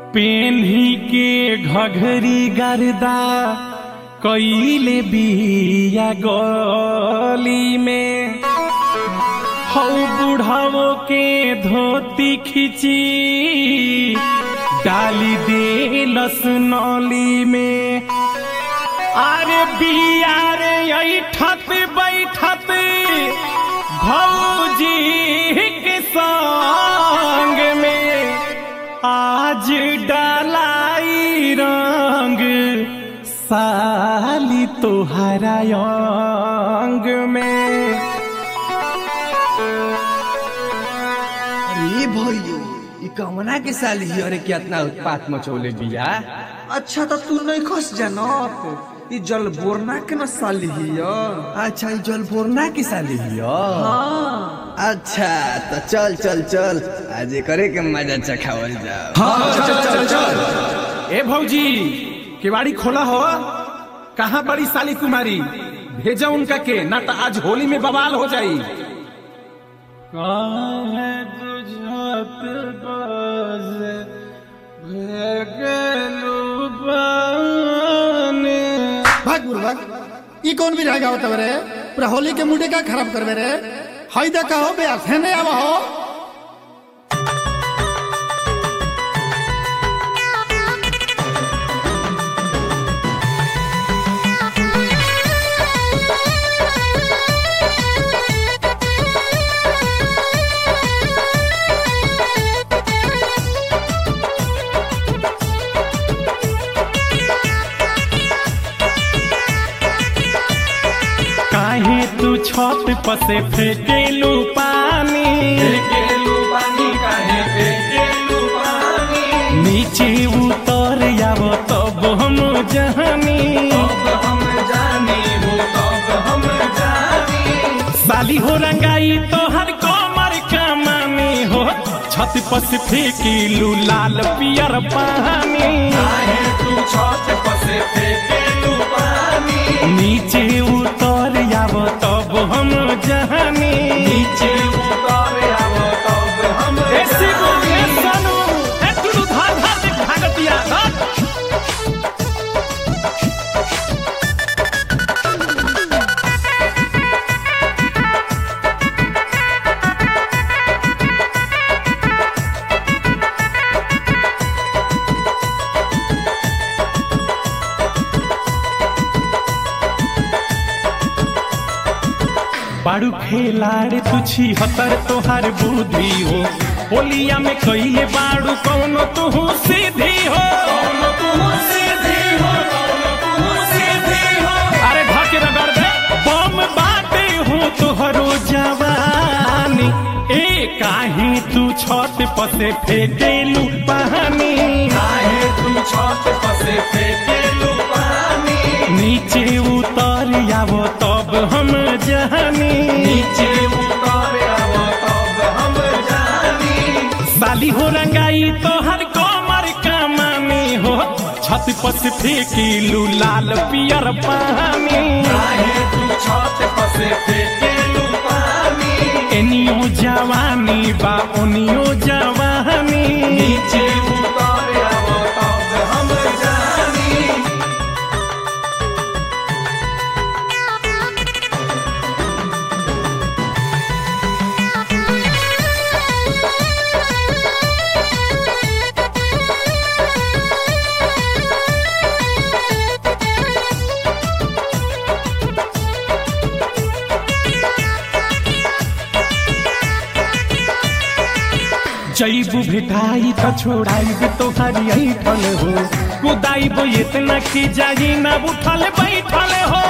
पेन्ही के घघरी गर्दा कईले बिया गली में हौ बुढ़ावो के धोती खिची डाली दे लसनौली में अरे बिया रे ऐठत बैठत भौजी के संग में आज डालाई रंग साली तोहरा अंग में अरे भैयो ई कमना के साल ही अरे कितना उत्पात मचौले बिया अच्छा तो तू नहीं खस जानत ई जल बोरना के न साली ही अच्छा ई जल बोरना के साल ही हाँ अच्छा तो चल चल चल आज करे के मजा चखावल जाओ ए भौजी केवाड़ी खोला हो कहाँ बड़ी साली कुमारी भेजा उनका के ना तो आज होली में बवाल हो जाई भाग बुरभाग ई कौन भी रहेगा होता रे पूरा होली के मुंडे का खराब करबे रे हई देखा हो बे थे नहीं आवा हो काहे तू छत पर से फेंकेलू पानी नीचे उतर आव तब हम जहानी साली हो रंगाई तो हर कमर कमानी हो छत पर से फेंकेलू लाल पियर पानी नीचे उतर आव तब हम जहानी नीचे उतर आव तब हम ऐसे बोलिए सनू ए तू धार धार देख भागतिया हट बाड़ू खेलाड़ तुछी हतर तोहार बुद्धि हो होलिया में कइले बाड़ू कौनो तू सीधी हो अरे धके रगड़ दे बम बाटे हो तोहरो जवानी ए काहे तू छत पर से फेंकेलू पानी काहे तू छत पर से फेंकेलू पानी नीचे उतर आवो तब हम जानी नीचे उतर आवो तब हम जानी साली हो रंगाई तो हर कमर कमानी हो छत पर से फेंकेलू लाल पियर पानी एनियो जवानी बा ओनियो जवानी नीचे उतर आवो तब हम जानी जैबू भेटाई त छोड़ाई तोहारी ऐठल हो कुदाई इतना की जाई ना उठल बैठल हो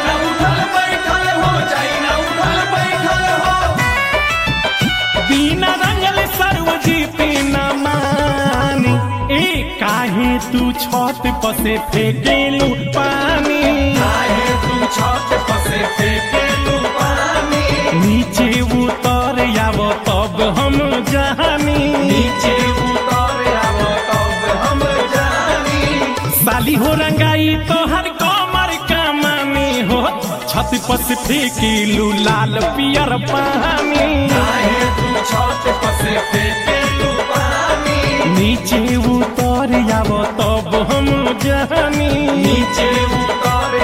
बिना रंगल सर्वजीत न मानी ए काहे तू छत पर से फेंकेलू पानी काहे तू छत पर से फेंकेलू पानी नीचे उतर आव तब हम जानी नीचे उतर आव तब हम जानी साली हो रंगाई तो हर कमर कमानी हो छत पर से फेंकेलू लाल पियर पानी नीचे उतर हम जानी नीचे उतारे